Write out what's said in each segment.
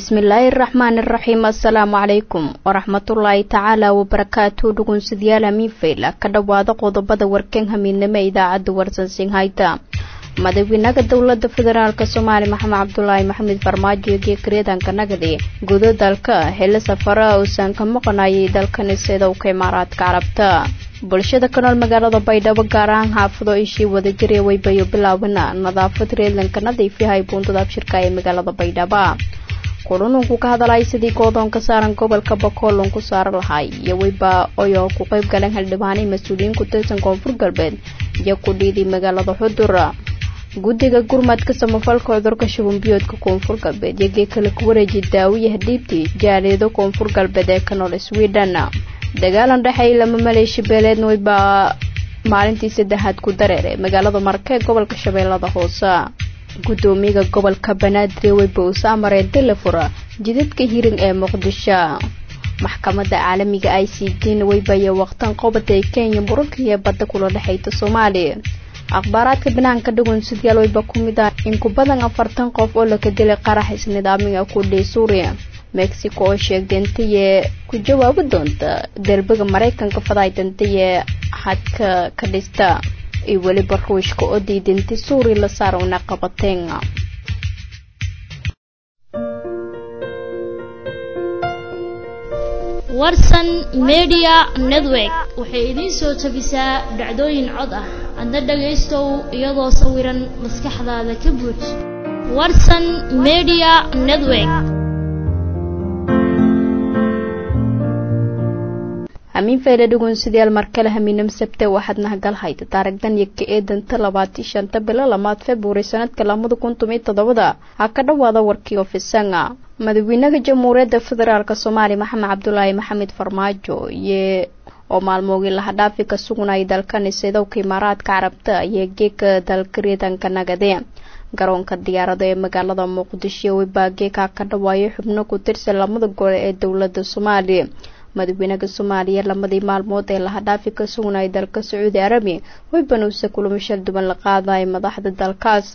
bismillaahi araxmaan iraxiim assalaamu calaykum waraxmatullaahi tacaala wabarakaatu dhugunsidyaal hamiinfayla ka dhowaada qodobada warkan hamiidnimo idaacadda warsansinhayta madaxweynaha dowlada federaalk soomaaliya maxamed cabdulaahi maxamed farmaajo iyo geekreedanka nagadi gudo dalka xilli safara uusan ka maqanayay dalkani sidowka imaaraadka carabta bulshada ka nool magaalada baydhabo gaar ahaan xaafado ishii wadajiree weybayo bilaabana nadaafad reedlanka nadiifyahay buundada abshirka ee magaalada baydhabo kulununku ka hadalay sidii goodoonka saaran gobolka bakoolon ku saaran lahay iyo weyba oyoo ku qayb galeen xildhibaanay mas-uuliyiin ku tirsan koonfur galbeed iyo ku dhiiday magaalada xudur guddiga gurmadka samafalka cudurka shubanbiyoodka koonfur galbeed iyo geekale ku wareeji daawiyaha dhiibtii jaalido koonfur galbeed ee ka nool sweden dagaalan dhexeey lama maleeshi beeleedna weybaa maalintii saddexaad ku dareeray magaalada marka ee gobolka shabeellada hoose guddoomiyaha gobolka banaadir weyba uuse amareen telefora jidadka hirin ee muqdisho maxkamadda caalamiga i c d na weybaya waqtan qobada ee kenya muranka iyo badda kula dhexeyta soomaaliya akhbaaraadka banaanka dhagoon sidyaal weyba ku mid ah in ku badan afartan qof oo laka dilay qarax isnidaamiga ku dhey suuriya mexico oo sheegtay intayee ku jawaabi doonta derbiga maraykanka faday dantayee xadka ka dhista iyo weliba ruushka oo diidintay suuriya la saara una qabateen warsan media network waxay idiin soo tabisaa dhacdooyin cod ah adna dhagaystow iyadoo sawiran maskaxdaada ka buuj warsan media network hamiin fayla dhugun sidayaal markale hamiinam sabte waxaad nahagal hayta taarigdan iyo ka eedanta labaatan shanta bilo lamaad februari sanadka lamada kun tomiyo toddobada ha ka dhowaada warkii ofisanga madaxweynaha jamhuuriyadda federaalk soomaaliya maxamed cabdulaahi maxamed farmaajo iyo oo maalmoogii lahadhaafi ka sugnayay dalkani sidowka imaaraadka carabta iyo geeka dalka riidanka nagade garoonka diyaarada ee magaalada muqdisho webaa geeka ka dhawaayo xubno ku tirsan lamada gole ee dowlada soomaaliya madaxweynaha soomaaliya lamadii maalmood ee lahadhaafi ka sugnayay dalka sacuudi arabiya weybanuuse kulamo shal duwan la qaadaya madaxda dalkaas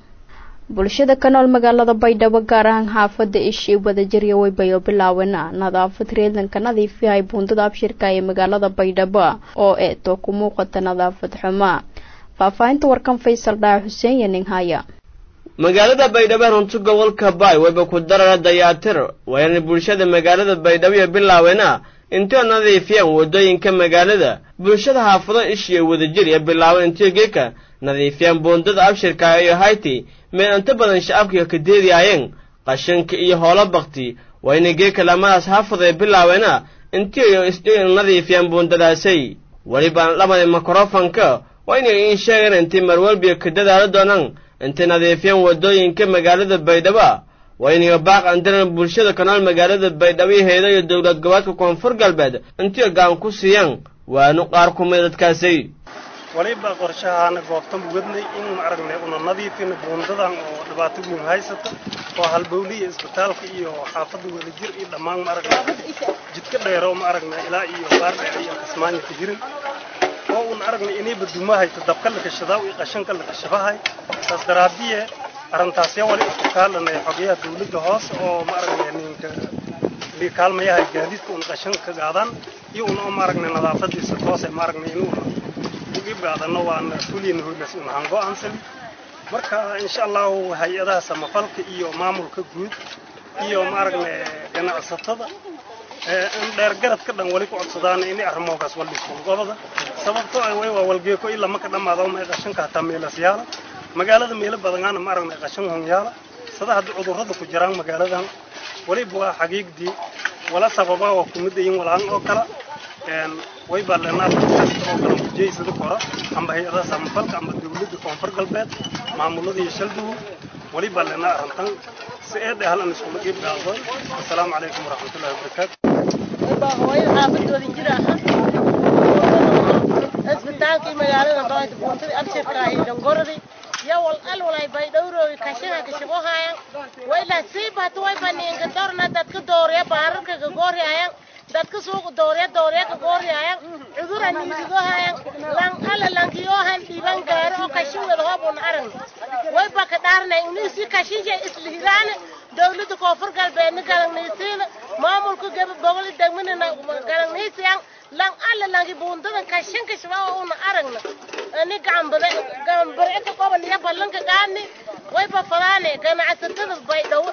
bulshada ka nool magaalada baydhabo gaar ahaan xaafada ishii wadajirya weybayo bilaawena nadaafad reedanka nadiifyahay buundada abshirka ee magaalada baydhabo oo eeto ku muuqata nadaafad xuma faahfaahinta warkan faysal dhaca xuseen iyo ninhaya magaalada baydhabo runti gobolka baay wayba ku darara dayaatir wayna bulshada magaalada baydhabo iyo bilaawena intoo nadiifiyaan waddooyinka magaalada bulshada xaafado ishiya wadajir iyo bilaawen intio geeka nadiifiyaan buundada abshirka iyo hayti meel inta badan shacabkiga ka deediyaayeen qashinka iyo hoolo bakti wayna geeka lamadaas xaafada bilaawena intiyo isdhigan nadiifiyaan buundadaasay weliba lamada mikrofonka waa inay iin sheegeen intay marwalbiga ka dadaalo doonaan intay nadiifiyaan waddooyinka magaalada baydhabo waa inay baaq andiran bulshada ka nool magaalada baydhabo heeda iyo dowlad goboodka koonfur galbeed intiyo gaan ku siiyaan waanu qaar kumid dadkaasay waliba qorshahaana goobtan wadnay in ma aragnay una nadiifina buundadan oo dhibaato weyn haysata oo halbowliya isbitaalka iyo xaafadda wadajir iyo dhammaan ma aragnay jidka dheero ma aragnay ilaa iyo baardheer iyo kasmaanya ka jirin oo un aragnay inayba duma hayto dabka la kashadaa iyo qashanka la kashabahay saas daraadiye arrintaasya wali isku kaalanay xogayaha dawladda hoose oo ma aragnay ninka kaalmayaha gaadiidka un qashanka gaadaan iyo un oo ma aragnay nadaafadiisa toose ma aragnay inuuna gaadano waana fuliyana hoylas un ahaan go'aansani marka insha allahu hay-adaha samafalka iyo maamulka guud iyo ma aragnay ganacsatada in dheergarad ka dhan wali ku codsadaan inay arrimoogaas waldhiskuul gobada sababtoo ah way waa walgeeko ilaa maka dhammaado ma qashanka hataa meelas yaala magaalada meelo badanaana ma aragnay qashan hun yaala sada haddii cudurrada ku jiraan magaaladan waliba waa xaqiiqdii wala sababa waa kumidayin walaan oo kala way baa leenaa kasta oo kala mujeysada kora amba hay-adaha samafalka amba dawladda koonfur galbeed maamulada iyo shaldugu wali baa leenaa arrintan si ee dhehal an iskula qiib gaadooy assalaamu calaykum waraxmatullahi wabarakaatu hooyo xaafadooda jira isbitaalkii magaalada baad buuntadii abshirka ahi dhangoradi ya wal al walay bay dhowrooy kashina kashabohayan wayla sii baat way baniinka dorna dadka doorya baararka ka gooryayan dadka suuqa doorya doorya ka gooryayan cudura niidigohayan lan ala lankiyohan dhiiban gaaro oo kashin wada hoobun arag way baka dhaarnay unisi kashinja islihiraane dawladda koonfur galbeedna galangniisiina maamulka geba bogol degminina galangniisiyan lang alla langi buundadan kashin kashba una aragna ani gambare gambare ka qoban ya ballanka gaani way ba falaane ganacsatada baydhawo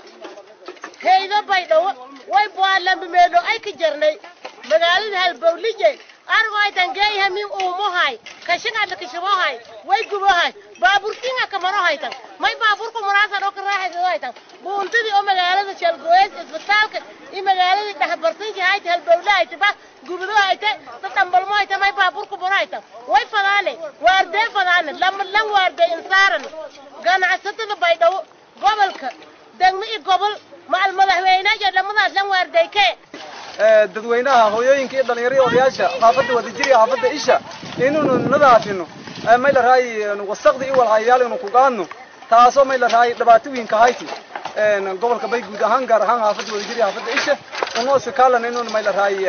heydo baydhawo way baalambi meelo ay ka jarnay magaalada halbowlije argo ay tangeeyaha min uumohay kashin alla kashabohay way gubohay baaburkinga kamaro haytan may baaburku maraasa dhoo ka raaxaysa haytan buuntadii oo magaalada shalgooyeys isbitaalka iyo magaaladii dhexbarsanji hayta halbowle hayta ba gubudo hayta dadhambalmo hayta may baaburku baro haytan way fadaane waardee fadaane lama lan waardee insaaran ganacsatada baydhawo gobolka degmo iyo gobol macal madaxweynaha dhamadaas lan waardeyke dadweynaha hooyooyinka iyo dhalinyarada odayaasha xaafadda wadajir iyo xaafadda isha inaynu nadaafino may la raayi wasaqda iyo walhayayaal inu ku qaadno taasoo may la raayi dhibaatooyinka hayti gobolka bay guud ahaan gaar ahaan xaafadda wadajir iyo xaafadda isha unoo sikaalan inuu may la raayi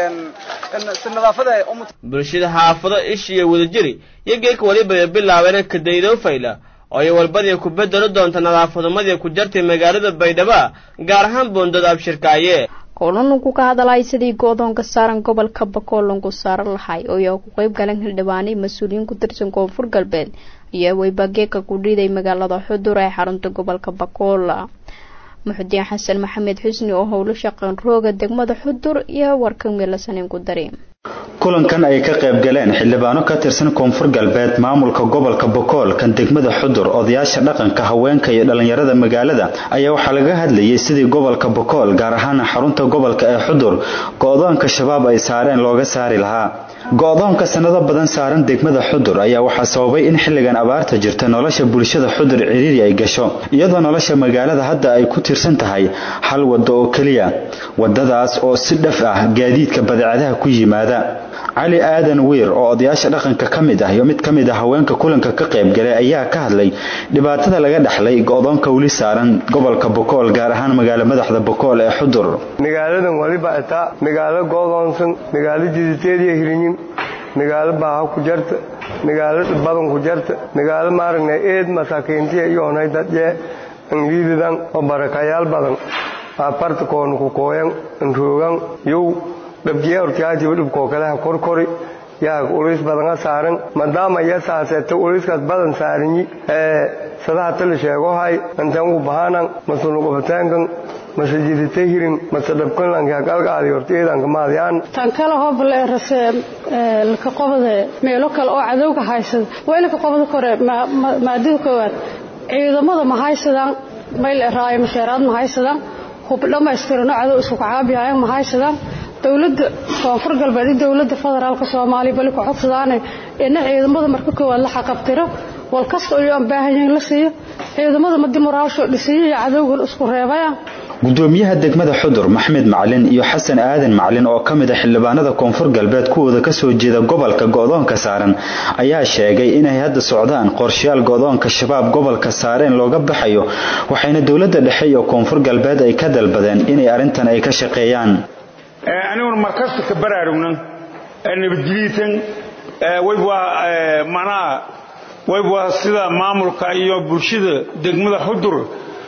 si nadaafada umut bulshada xaafado ish iyo wadajiri iyo geeka weliba bilaabeen kadaydo fayla oo ay walbadii ku bedelo doonta nadaafadumadii ku jartay magaalada baydhabo gaar ahaan boondada abshirkaaye kulanunku ka hadalay sidii go-doonka saaran gobolka bakool lagu saaran lahay oo ay ku qeyb galeen xildhibaanay mas-uuliyiin ku tirsan koonfur galbeed iyo weybageeka ku dhiiday magaalada xudur ee xarunta gobolka bakool muxudiin xasan maxamed xusni oo howlo shaqeen rooga degmada xudur iyo warka meelasanin ku dari kulankan ay ka qayb galeen xildhibaano ka tirsan koonfur galbeed maamulka gobolka bokool kan degmada xudur odayaasha dhaqanka haweenka iyo dhallinyarada magaalada ayaa waxaa laga hadlayay sidii gobolka bokool gaar ahaan xarunta gobolka ee xudur go-doonka shabaab ay saareen looga saari lahaa go-doonka sanado badan saaran degmada xudur ayaa waxaa sababay in xilligan abaarta jirta nolosha bulshada xudur ciriiri ay gasho iyadoo nolosha magaalada hadda ay ku tirsan tahay hal waddo oo keliya wadadaas oo si dhaf ah gaadiidka badeecadaha ku yimaada cali aadan wiir oo odayaasha dhaqanka ka mid ah iyo mid ka mid ah haweenka kulanka ka qayb galay ayaa ka hadlay dhibaatada laga dhaxlay go-doonka weli saaran gobolka bokool gaar ahaan magaalo madaxda bokool ee xudur magaaladan waliba itaa magaalo go-doonsan magaalo jiditeediya hirinyin magaalo baaha ku jarta magaalo badan ku jarta magaalo maaragna eed masaakiintiya iyoonay dadye angliidadan oo barakayaal badan aaparta koonu ku kooyan anroogan yow dhabjiya hortiyaatiba dhibkoo kaleha korkori yaa ulis badana saaran maadaama iya saaseeta uliskaas badan saaranyi ee sadaha tali sheegohay antangu bahanan masunuqubataankan mase jidita hirin mase dhabkanlanka galgaadi hortiyeedanka maadyaan tan kale hoobale rase laka qobade meelo kale oo cadowga haysada waa ilaka qobada kore maadada koowaad ciidamada ma haysadaan mayl raayo masheeraad ma haysadaan hub dhammaystirano cadow isku kacaabihayan ma haysadaan dowladda koonfur galbeed iyo dowladda federaalka soomaaliya bali ku codsadaane ina ciidamada marka koowaad la xaqabtiro wal kasta oo aan baahanyahin la siiyo ciidamada madi moraalsho dhisiyo iyo cadowgan isku reebaya gudoomiyaha degmada xudur maxmed macalin iyo xasan aadan macalin oo ka mid a xildhibaanada koonfur galbeed kuwooda kasoo jeeda gobolka go-doonka saaran ayaa sheegay inay hadda socdaan qorshayaal go-doonka shabaab gobolka saareen looga baxayo waxayna dowladda dhexe iyo koonfur galbeed ay ka dalbadeen inay arrintan ay ka shaqeeyaan aniguna markasta ka baraarugnan nabadgeliitan waybwaa macnaha waybwaa sida maamulka iyo bulshada degmada xudur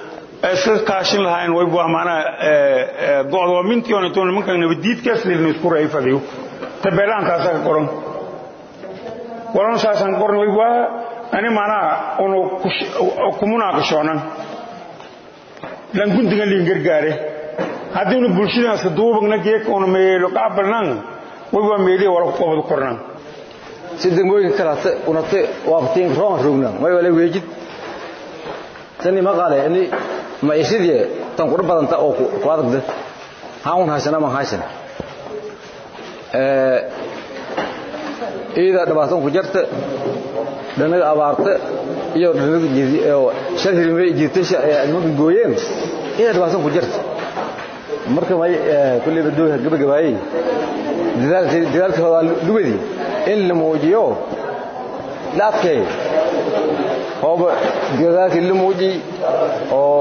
iska kaashin lahayn waybwaa macnaha go'doomintiion intuu nimanka nabaddiidkaas lilna isku rayfadayo tabeelahantaasaa ka qoran waran saasaan ka qoran waybwaa ani macnaha unu kumunaaqishoonan lan gundigan liin gargaare haddiinu bulshadaanska duubagna geeka una meelo qaabalnan way waa meeliya wala qobad kornan si degmooyinka kalate unate waqtiin roon rogna way wala weejid tani maqale ini ma isidie tan qura badanta oo ku adagda haun haysana ma haysan ee ida dhabaatan ku jarta dhanaga abaarta iyo dhanaga jidi oo shal hirimay jirtasha ee nimanka gooyeen ida dhabaatan ku jarta marka may kulli badooha gabagabaayay dadaalkooda lugadi in la muujiyo la adkeeyo hooba dadaalkii la muujiy oo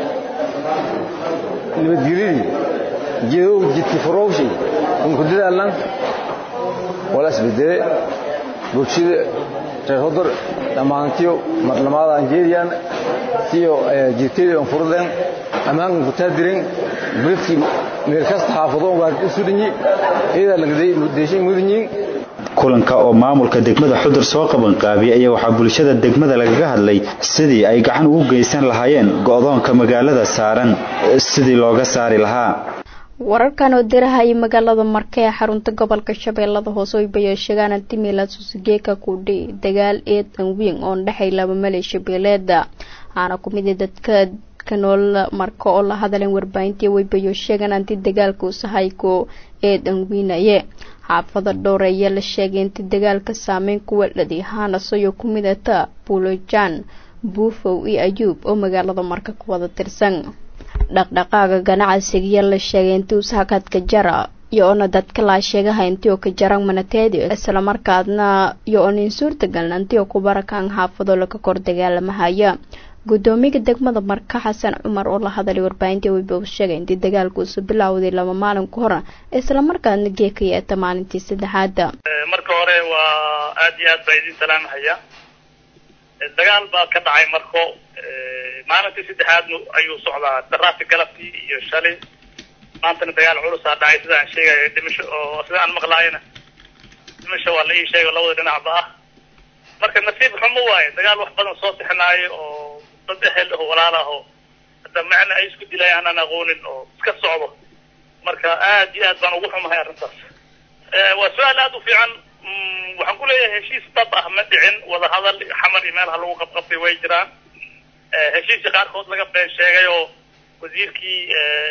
nabadgelyadii jidow jidki furowshay in ku dadaalan wala isbedele bulshada reer hodor dhammaantiyo marlamaada aan jeediyaan siyo jirteedii aan furdeen ammaankan ku taadiren beledkii meel kasta xaafadoon waa isu dhinyi iyada lagadeeshay mudanyiin kulanka oo maamulka degmada xudur soo qabanqaabiyay ayaa waxaa bulshada degmada lagaga hadlay sidii ay gacan ugu geysan lahaayeen go'doonka magaalada saaran sidii looga saari lahaa wararkan oo dirahaya magaalada marka ee xarunta gobolka shabeellada hoose oy bayeeshegaan antimila susugeeka kudhi dagaal eedan wiin oon dhexay laba maleesha beeleeda waxaana ku mid dadka kanool marka oo la hadaleen warbaahintii way bayeesheegaan anti dagaalka usahayko eedan wiinaye xaafada dhowr ayaa la sheegay inti dagaalka saameyn kuwa dhadi haanasayo ku midata buulojan buufow iyo ayuub oo magaalada marka ku wada tirsan dhaqdhaqaaga ganacsigiya la sheegay intii ushakadka jara iyo ona dadka laa sheegaha intii oo ka jarang manateedi islamarkaadna iyo onin suurtagalna intii oo ku barakaan xaafado laga kor dagaalamahaya gudoomiyaha degmada marka xasan cumar oo la hadalay warbaahintii weyba u sheegay intii dagaalku isu bilowday laba maalin ka hor islamarkaadna geeka yeeta maalintii saddexaada marka hore waa aad iyo aad baa idin salaamahaya dagaal baa ka dhacay marko maalintii saddexaadna ayuu socdaa daraasi galabtii iyo shalay maantana dagaal culusaa dhacay sida aan sheegayo dhimasho oo sida aan maqlaayana dhimasho waa la ii sheego labada dhinacba ah marka nasiib xumo waaye dagaal wax badan soo tixnaayo oo dad ehel aho walaal aho hadda macna ay isku dilayaan aan aqoonin oo iska socdo marka aad iyo aad baan ugu xumahay arrintaas waa su-aal aad u fiican waxaan ku leeyahay heshiis dab ah ma dhicin wadahadal xamar iyo meelaha lagu qabqabtay way jiraan heshiisya qaarkood laga been sheegay oo wasiirkii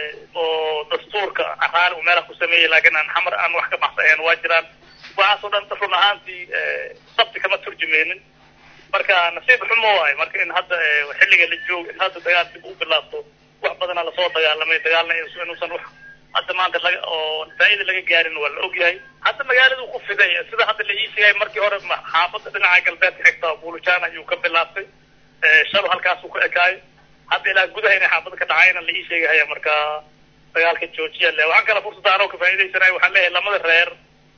oo dastuurka raali uu meelaha ku sameeyey laakiin aan xamar aan wax ka baxsahayn waa jiraan waxaasoo dhan run ahaantii sabti kama turjumeynin marka nasiib xumo waayo marka in hadda xilliga la joogo in hadda dagaal dib u bilaabto wax badana lasoo dagaalamay dagaalna inuusan wax hadda maanta laga oo faa'iida laga gaarin waa la ogyahay hadda magaaladu ku fiday sida hadda la ii sheegay markii hore xaafadda dhinaca galbeedka xigta buulujan ayuu ka bilaabtay shalo halkaasuu ka ekaayo hadda ilaa gudaha inay xaafadda ka dhacayna la ii sheegahaya marka dagaalka joojiya le waxaan kala fursada anoo ka faa'iidaysanay waxaan leeyahay lamada reer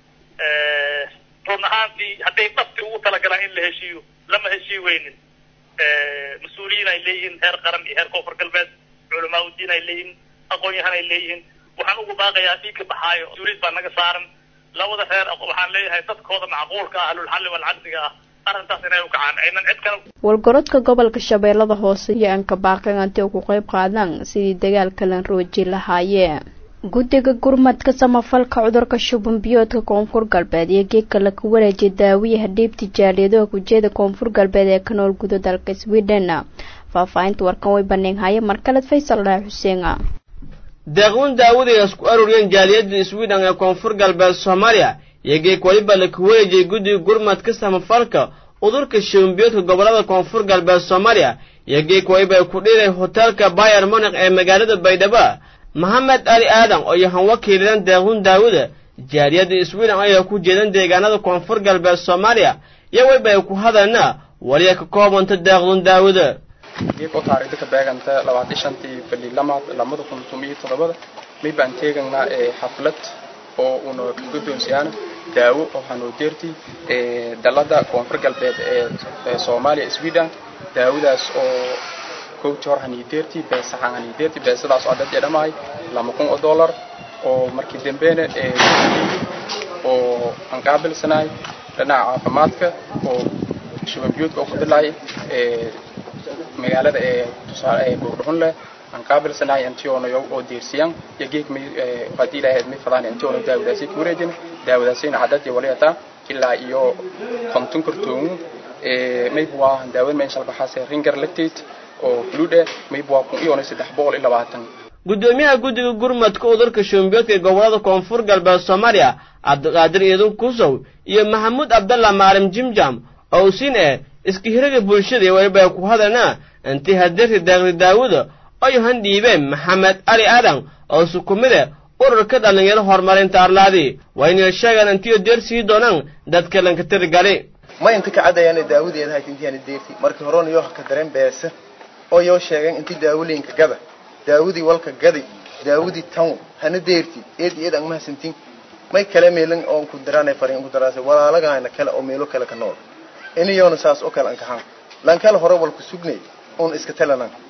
run ahaantii hadday dhabti ugu talagalaan in la heshiiyo lama heshii weynin mas-uuliyiin ay leeyihiin heer qaran iyo heer koonfur galbeed culamaa udiin ay leeyihiin aqoon-yahan ay leeyihiin waxaan ugu baaqayaa dhiigka baxaayo mas-uuliyad baa naga saaran labada reer waxaan leeyahay dadkooda macquulka ah ahlulxalli walcaqdiga ah arrintaas inay u kacaan aynan cid kale walgorodka gobolka shabeellada hoose iyo anka baaqan anti ugu qeyb qaadaan sidii dagaalka lan rooji lahaayee guddiga gurmadka samafalka cudurka shuban biyoodka koonfur galbeed iyo geedka laga wareejiyay daawiyaha dhiibti jaaliyadaha gujeeda koonfur galbeed ee ka nool guda dalka sweden faahfaahinta warkan way baneynhaya markaleed faysal dhaha xuseen deeqwin daawada ay isku aruuriyeen jaaliyadda sweden ee koonfur galbeed soomaaliya iyo geeg weliba laka wareejiyay guddiga gurmadka samafalka cudurka shubanbiyoodka gobolada koonfur galbeed soomaaliya iyo geeg weliba ay ku dhiiray hoteelka bayer monik ee magaalada baydhabo maxamed ali aadan oo yahan wakiilidan deequn daawada jaaliyadda sweden ayaa ku jeedan deegaanada koonfur galbeed soomaaliya iyo weliba ay ku hadalna waliya ka koobanta deeqdun daawada geeko taariikhda ka beeganta labaatan shantii bali lamaad lamada kun tumiyo toddobada mid baan teegaynaa xaflad oo uuna ka guddoonsiyaana daawo oo hanuudeerti dalada koonfur galbeed ee soomaaliya sweden daawadaas oo kowti hor haniideerti beesaxan haniideerti beesadaas oo dad dhamahay lama kun oo dollar oo markii dambeena oo aan qaabilsanahay dhinaca caafimaadka oo shubanbiyoodka oo ku dilaay magaalada ee tusaale ee buurdhuxun leh aan qaabilsanahay antionayo oo deersiyaan iyo geeg may haddii ilaahay may fadaan antiono daawadaasi ku wareejin daawadaasina cadadii waliyataa ilaa iyo konton kartoomu mayb waa daawad meesha baxaase ringer lactate oo flude mayb waa kun iyo saddex boqol iyo labaatan guddoomiyaha guddiga gurmadka udurka shumbiyoodka ee gobolada koonfur galbeed soomaaliya cabdiqaadir iidun kusow iyo maxamuud cabdalla maalim jimjam oo usin eh iska hiraga bulshada iyo weliba ay ku hadalna intii hadeerta daaqdi daawada ay han dhiibeen maxamed ali aadan oo sukumide ururka dhallinyaro horumarinta arlaadii waa inay sheegaan intii deer sii doonaan dadka lanka tirigali ma inta ka cadayaan daawadeeda hayt intii aan deerti markii horena yoo ka dareen beesa oo yoo sheegeen intii daawooyinka gada daawadii walka gadi daawadii tan hana deerti eed eed aan mahadsantiin may kale meelan oo ku daraanay fariin ku daraasay walaalagaana kale oo meelo kale ka nool inayoona saas oo kale aan kahan lan kale hore wal ku sugnay oon iska talanan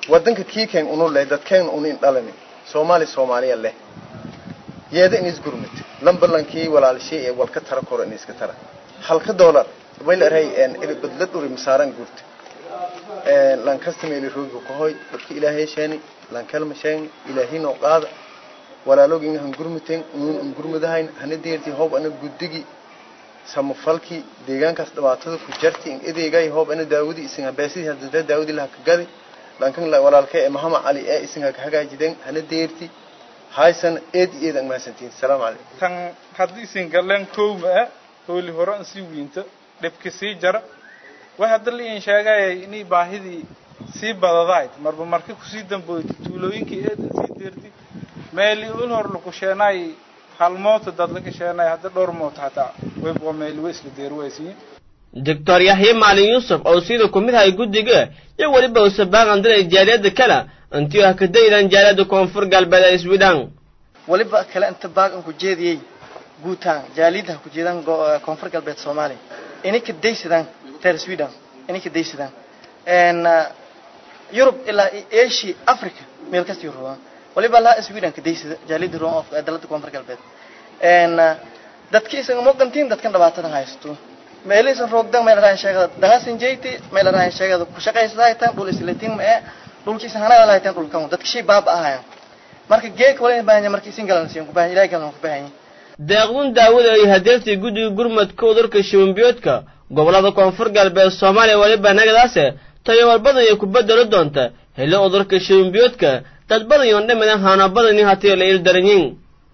wadanka kiikeen unu leh dadkeen unu in dhalani soomaali soomaaliya leh yeeda in isgurmid lamballankii walaalshay ee walka tara koro in iska tara halka dollar wayla aray badla dhuri masaaran gurta lankasta meeli roogi kahoy dadka ilaahay sheeni lankalma sheeni ilaahay noo qaada walaalogin han gurmiten uun un gurmadahayn hana deerti hoob ana guddigi samafalki deegaankaas dhibaatada ku jarti in edeegay hoob ana daawudi isin habeesidii hadda daawudi laha ka gadi lankan walaalka ee mahama cali ee isin ha ka hagaajideen hana deerti haysan eed eed ang mahadsantiin salaamu calaykum tan haddii isin galeen kowma ah hooli hore an sii wiinto dhibki sii jara way hadda liin sheegaya inay baahidii sii badadayd marba marka kusii damboyta tuulooyinkii eedan sii deerti meeli ul hor laku sheenay hal mooto dad laka sheenay hadda dhowr mooto hataa wayba meeli way isla deer waysiin doctor yaxye maalin yuusuf oo sida ku mid ahay guddiga iyo weliba uu sabaaqan diray jaaliyadda kale intii ah ka daydan jaaliyadda koonfur galbeed ee sweden waliba kale inta baaqan ku jeediyey guutaan jaaliyadda ku jeedan koonfur galbeed soomaaliya inay ka daysadaan reer sweden inay ka daysadaan yurub ilaa asia africa meel kasta yurubaan waliba laa sweden ka daysada jaaliyadda roon of dalada koonfur galbeed dadki isaga muuqantiin dadkan dhibaatadan haysto meelihiisan roogdan meel rahan sheegada dangasin jeyti meel rahan sheegada ku shaqaysada haytaan dhul islatiin ma ee dhulkiisa hanada lahaytaan dhulkan dadka shay baaba ahayan marka geeka wala baahanya marka isin galan siin ku baahan ilaahay galan ku baahan deeqdun daawada ay hadeertii guddiga gurmadka udurka shibanbiyoodka gobolada koonfur galbeed soomaaliya weliba nagadaase tayo walbadan ay ku bedelo doonta helo udurka shibanbiyoodka dad badan yoon dhamidan haana badani hatiyo la ildaranyin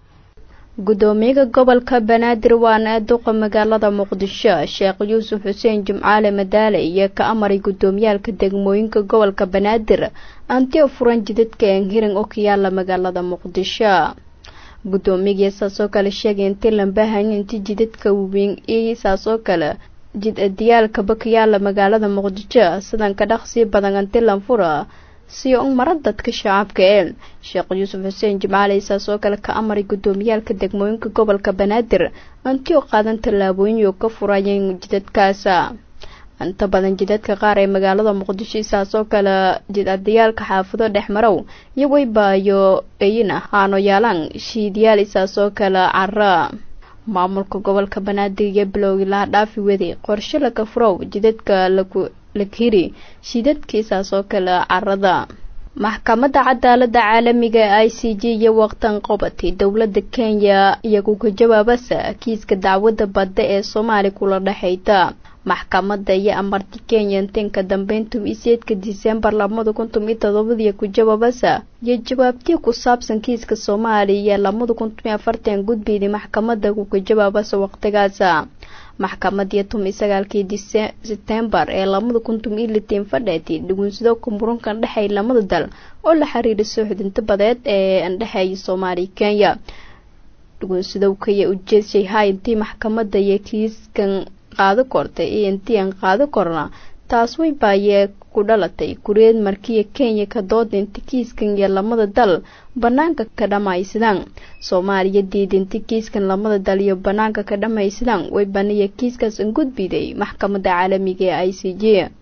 gudoomiyaha gobolka banaadir waana duqa magaalada muqdisho sheekh yuusuf xuseen jimcaale madaale iyo ka amaray gudoomiyaalka degmooyinka gobolka banaadir antiyo furan jidadka enhiring oo ka yaala magaalada muqdisho gudoomiyagii saasoo kale sheegay intii lambahanya inti jidadka weyn iyo saasoo kale jid adiyaalkaba ka yaala magaalada muqdisho sidan ka dhaqsii badan anti lanfura siyo un mara dadka shacabka ee sheekh yuusuf xuseen jimcaale isaasoo kale ka amaray gudoomiyaalka degmooyinka gobolka banaadir antio qaadan tallaabooyin oo ka furayeen jidadkaasa inta badan jidadka qaar ee magaalada muqdisho isaasoo kale jidadayaalka xaafado dhexmarow iyo weybaayo eyina haano yaalaan shiidyaal isaasoo kale cara maamulka gobolka banaadir iyo bilowgii laha dhaafi waday qorshe laga furow jidadka lagu lakhiri shidadkiisaas oo kale carada maxkamadda cadaalada caalamiga ee i c j iyo waqtan qobatay dowladda kenya iyagu ka jawaabasa kiiska dacwadda badda ee soomaali kula dhexayta maxkamadda iyo amarti kenya intinka dambeyntum iseedka disembar labada kuntum iyo todobadii ku jawaabasa iyo jawaabtii ku saabsan kiiska soomaaliya iyo labada kuntum iyo afartan gudbiyday maxkamadda kuka jawaabasa waqtigaasa maxkamadii tumi sagaalkii setembar ee labada kuntum iyo litiin fadheeti dhugunsido kumurunkan dhexay lamada dal oo la xiriira soo xudinta badeed ee andhexeeya soomaaliya kenya dhugunsidowkaya ujeedshay hay intii maxkamadda iyo kiiskan qaado kortay iyo intii aan qaado korna taas way baayee ku dhalatay kureed markiya kenya ka dooda inti kiiskan iyo lamada dal banaanka ka dhammaysadaan soomaaliya diida inti kiiskan lamada dal iyo banaanka ka dhammaysadaan way baniya kiiskaas an gudbiday maxkamadda caalamiga ee i c j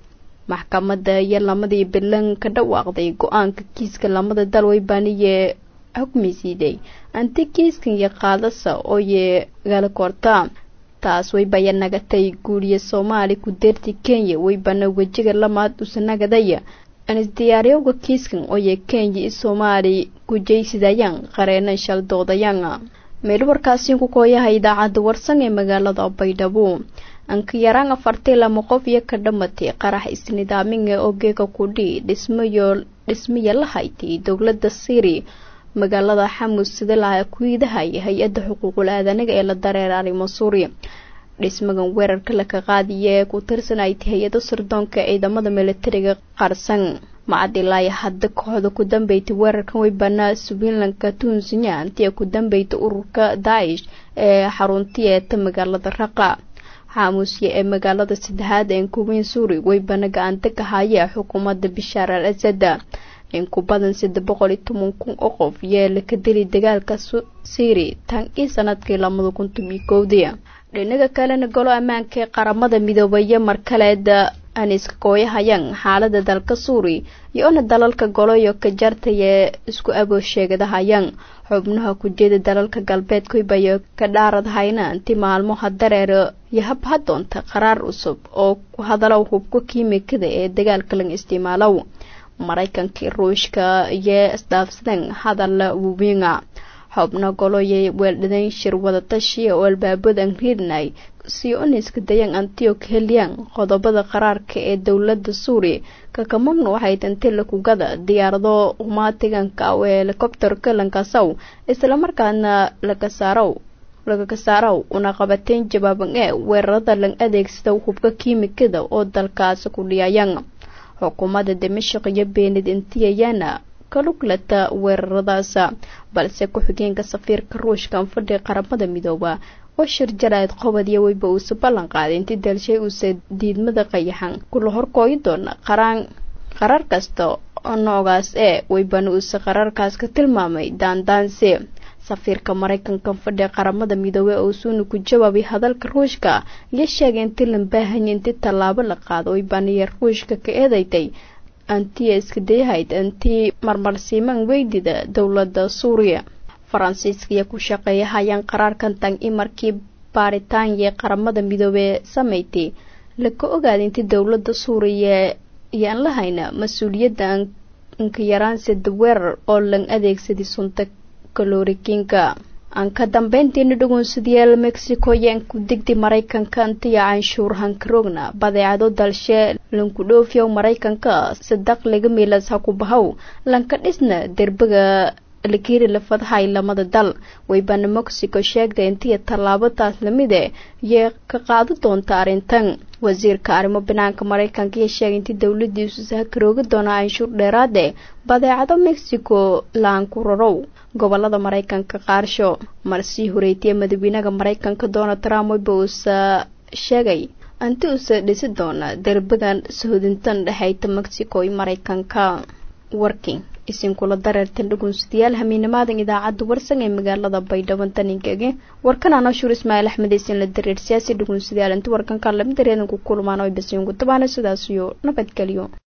maxkamadda iyo lamadii bilan ka dhawaaqday go-aanka kiiska lamada dal way baniye xukmi siiday anti kiiskan iyo qaadasa oo ye gala korta taas waybaya nagatay guuriye soomaali ku deerti kenya waybana wejiga lamaad usanagadaya anisdiyaaryoga kiiskan ooye kenya i soomaali gujaysidayaan qareenan shaldoodayaan meel warkaasi ku kooyaha idaacadda warsan ee magaalada baydhabo anka yaraan afartii lama qof iyo ka dhamatay qarax isnidaaminga oo geega kudhi dhismayo dhismaya la haytay dowladda syri magaalada xamus sida laha kuidahay hay-adda xuquuqul aadanaga ee la dareeraaray masuuri dhismagan weerarka laka qaadiya ee ku tirsanaytay hay-ado sirdoonka ciidamada militariga qarsan macadilaaya hadda kooxda ku dambeytay weerarkan way banaa swiinlanka tunsinya intii ku dambeytay ururka daa'ish ee xaruntii eeta magaalada raqa xaamusya ee magaalada saddexaad ee kuweyn suuri way bana gacanta ka haya xukuumadda bishaar al asada in ku badan saddex boqol iyo toban kun oo qof yeela ka dili dagaalka syri tan ii sanadkii labada kuntum iyo kowdii dhinaga kalena golo ammaanka ee qaramada midoobaya mar kaleed aan iska kooyahayaan xaalada dalka suuri iyo ona dalalka goloyo ka jartayee isku aboo sheegadahayaan xubnaha kujeeda dalalka galbeed kuibayo ka dhaaradhayna inti maalmoha dareero iyo habha doonta qaraar cusub oo ku hadalow hubka kiimikada ee dagaalka laga isticmaalow maraykankii ruushka iyo isdhaafsadeen hadalla wuwiinga xubno goloyay weeldhadayn shir wadatashi oo albaabadan riidnay si uniska dayan antio heliyaan qodobada qaraarka ee dowlada suuriya kakamamnu waxay tantay lakugada diyaarado umaatiganka ee helikobterka lankasow islamarkaana lakasaarow lagaga saarow una qabateen jawaaban ee weerarada lan adeegsada hubka kiimikada oo dalkaasi ku dhiyayaan xukuumadda dimashaq iyo beenid intiyayana kaluglata weeraradaas balse ku-xigeenka safiirka ruushka anfadhi qaramada midooba oo shir jaraad qobad iyo weyba uuse ballan qaaday intii dalshay uuse diidmada qayaxan kula horkooyi doona qaraan qarar kasta oo noogaas ee weybana uuse qararkaas ka tilmaamay daandaansi safiirka maraykanka fadhi qaramada midoobey oo suuna ku jawaabay hadalka ruushka iyo sheegay intii lan baahanya intii tallaabo la qaado weybaniya ruushka ka eedaytay antiya iska dayahayd antii marmarsiimaan weydida dowladda suuriya faransiiska iyo ku shaqeeya hayaan qaraarkan tan i markii baaritaanya qaramada midoobey sameysay laka ogaaday intii dowladda suuriya iyaan la hayna mas-uuliyadda anka yaraansida weerar oo lan adeegsaday sunta kalorikiinka aan ka dambeyntiina dhugunsadayaal mexico yaan ku digdi maraykanka antiya canshuur hankarogna badeecado dalshe lanku dhoofiyow maraykanka sadaq laga miilas ha ku bahow lanka dhisna derbiga lakiri lafadhay lamada dal weybana mexico sheegtay intiya tallaabadaas lamide iyo ka qaado doonta arrintan wasiirka arrimo banaanka maraykanka iyo sheegay intii dowladiisu sahakaroogi doona canshuur dheeraade badeecado mexico laan ku rarow gobolada maraykanka qaarsho marsii horeytiye madaxweynaha maraykanka donald trump weyba uusa sheegay anti uusa dhisi doona derbigan sahodintan dhexeyta mexico iyo maraykanka warking isinkula dareertan dhugunsadayaal hamiinamaadan idaacadda warsan ee magaalada baydhabo taninkege warkan anashuur ismaaciil axmed isin la dareer siyaasi dhugunsadayaal inti warkanka lamid dareedan ku kulmaan oy basiinku tabaana sidaas iyo nabadgelyo